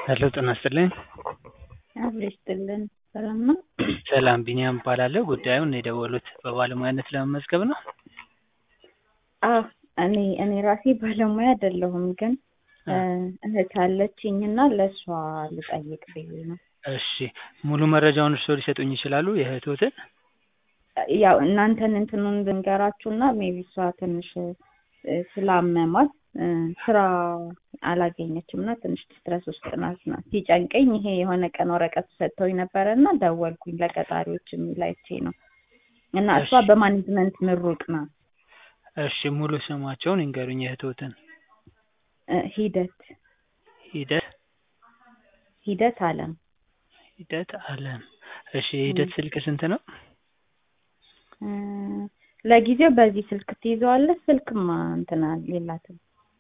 ሄሎ ጤና ይስጥልኝ። አብሮ ይስጥልን። ሰላም ነው? ሰላም ቢኒያም እባላለሁ። ጉዳዩን የደወሉት በባለሙያነት ለመመዝገብ ነው? አዎ እኔ እኔ ራሴ ባለሙያ አይደለሁም፣ ግን እህት አለችኝ እና ለእሷ ልጠይቅ ብዬ ነው። እሺ ሙሉ መረጃውን እርስዎ ሊሰጡኝ ይችላሉ? የእህትዎትን? ያው እናንተን እንትኑን ብንገራችሁና ሜቢ እሷ ትንሽ ስላመማት ስራ አላገኘችም እና ትንሽ ስትረስ ውስጥ ናት ና ሲጨንቀኝ ይሄ የሆነ ቀን ወረቀት ሰጥተውኝ ነበረ እና ደወልኩኝ ለቀጣሪዎች የሚል አይቼ ነው እና እሷ በማኔጅመንት ምሩቅ ናት። እሺ ሙሉ ስማቸውን ይንገሩኝ የእህትዎትን? ሂደት ሂደት ሂደት አለም ሂደት አለም። እሺ የሂደት ስልክ ስንት ነው? ለጊዜው በዚህ ስልክ ትይዘዋለች። ስልክማ እንትና የላትም።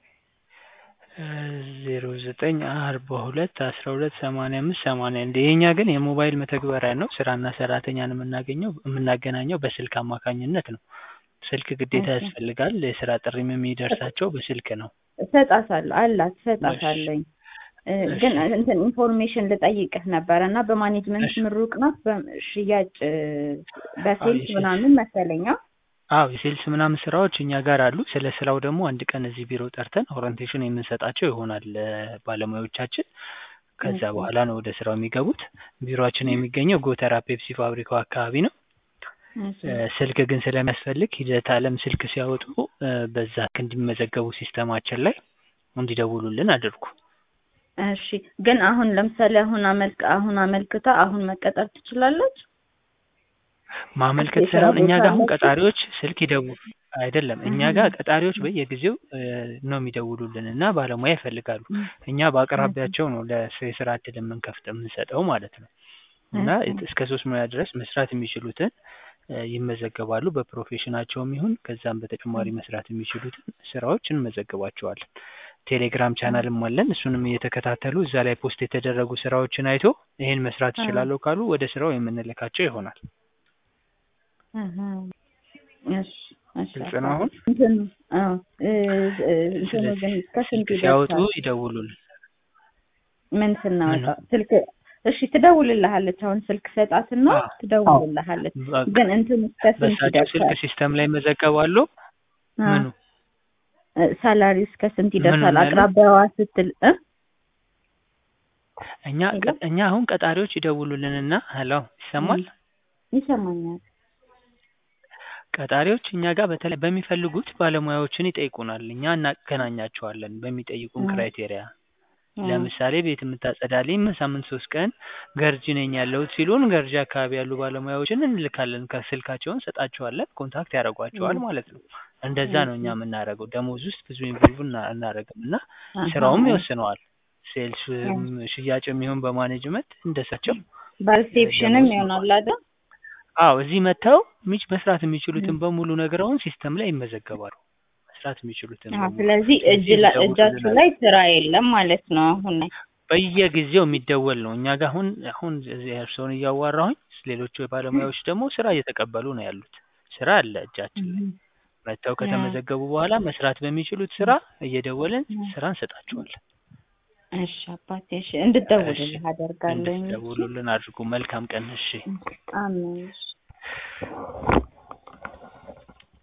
ዜሮ ዘጠኝ አርባ ሁለት አስራ ሁለት ሰማንያ አምስት ሰማንያ አንድ የኛ ግን የሞባይል መተግበሪያ ነው። ስራና ሰራተኛን የምናገኘው የምናገናኘው በስልክ አማካኝነት ነው። ስልክ ግዴታ ያስፈልጋል። የስራ ጥሪም የሚደርሳቸው በስልክ ነው። እሰጣታለሁ አላት እሰጣታለኝ ግን እንትን ኢንፎርሜሽን ልጠይቅህ ነበረ እና በማኔጅመንት ምሩቅ ናት። በሽያጭ በሴልስ ምናምን መሰለኛ አዎ የሴልስ ምናምን ስራዎች እኛ ጋር አሉ። ስለ ስራው ደግሞ አንድ ቀን እዚህ ቢሮ ጠርተን ኦሪንቴሽን የምንሰጣቸው ይሆናል ባለሙያዎቻችን። ከዛ በኋላ ነው ወደ ስራው የሚገቡት። ቢሮአችን የሚገኘው ጎተራ ፔፕሲ ፋብሪካው አካባቢ ነው። ስልክ ግን ስለሚያስፈልግ ሂደት አለም ስልክ ሲያወጡ በዛ እንዲመዘገቡ ሲስተማችን ላይ እንዲደውሉልን አድርጉ። እሺ ግን አሁን ለምሳሌ አሁን አመልክ አሁን አመልክታ አሁን መቀጠር ትችላለች? ማመልከት ሳይሆን እኛ ጋር አሁን ቀጣሪዎች ስልክ ይደውሉ አይደለም እኛ ጋር ቀጣሪዎች በየጊዜው ነው የሚደውሉልን እና ባለሙያ ይፈልጋሉ። እኛ በአቅራቢያቸው ነው ለስራ እድል የምንከፍት የምንሰጠው ማለት ነው። እና እስከ ሶስት ሙያ ድረስ መስራት የሚችሉትን ይመዘገባሉ። በፕሮፌሽናቸውም ይሁን ከዛም በተጨማሪ መስራት የሚችሉትን ስራዎች እንመዘግባቸዋለን። ቴሌግራም ቻናልም አለን። እሱንም እየተከታተሉ እዛ ላይ ፖስት የተደረጉ ስራዎችን አይቶ ይሄን መስራት እችላለሁ ካሉ ወደ ስራው የምንልካቸው ይሆናል። ግልጽ ነው አሁን? ሲያወጡ ይደውሉልን። ምን ስናወጣ ስልክ እሺ ትደውልልሃለች። አሁን ስልክ ሰጣትና ትደውልልሃለች። ግን እንትን እስከ ስንት በሳቸው ስልክ ሲስተም ላይ ይመዘገባሉ። ምኑ ሳላሪ እስከ ስንት ይደርሳል? አቅራቢያዋ ስትል እኛ እኛ አሁን ቀጣሪዎች ይደውሉልንና ሄሎ ይሰማል? ይሰማኛል። ቀጣሪዎች እኛ ጋር በተለይ በሚፈልጉት ባለሙያዎችን ይጠይቁናል። እኛ እናገናኛቸዋለን በሚጠይቁን ክራይቴሪያ ለምሳሌ ቤት የምታጸዳልኝ ሳምንት ሶስት ቀን ገርጂ ነኝ ያለሁት ሲሉን ገርጂ አካባቢ ያሉ ባለሙያዎችን እንልካለን። ከስልካቸውን ሰጣቸዋለን፣ ኮንታክት ያደርጓቸዋል ማለት ነው። እንደዛ ነው እኛ የምናደርገው። ደሞዝ ውስጥ ብዙ ኢንቮልቭ እናደርግም እና ስራውም ይወስነዋል። ሴልስ ሽያጭ የሚሆን በማኔጅመንት እንደሳቸው በሪሴፕሽንም ይሆናል አይደል? አዎ እዚህ መጥተው ሚች መስራት የሚችሉትን በሙሉ ነገረውን ሲስተም ላይ ይመዘገባሉ። መስራት የሚችሉትን ስለዚህ እጅ እጃችሁ ላይ ስራ የለም ማለት ነው። አሁን በየጊዜው የሚደወል ነው። እኛ ጋር አሁን አሁን እርስዎን እያዋራሁኝ ሌሎቹ ባለሙያዎች ደግሞ ስራ እየተቀበሉ ነው ያሉት። ስራ አለ እጃችን ላይ መጥተው ከተመዘገቡ በኋላ መስራት በሚችሉት ስራ እየደወልን ስራ እንሰጣቸዋለን። እሺ አባቴ፣ እሺ እንድትደውልልህ አደርጋለሁ። እንድትደውሉልን አድርጉ። መልካም ቀን። እሺ አሜን።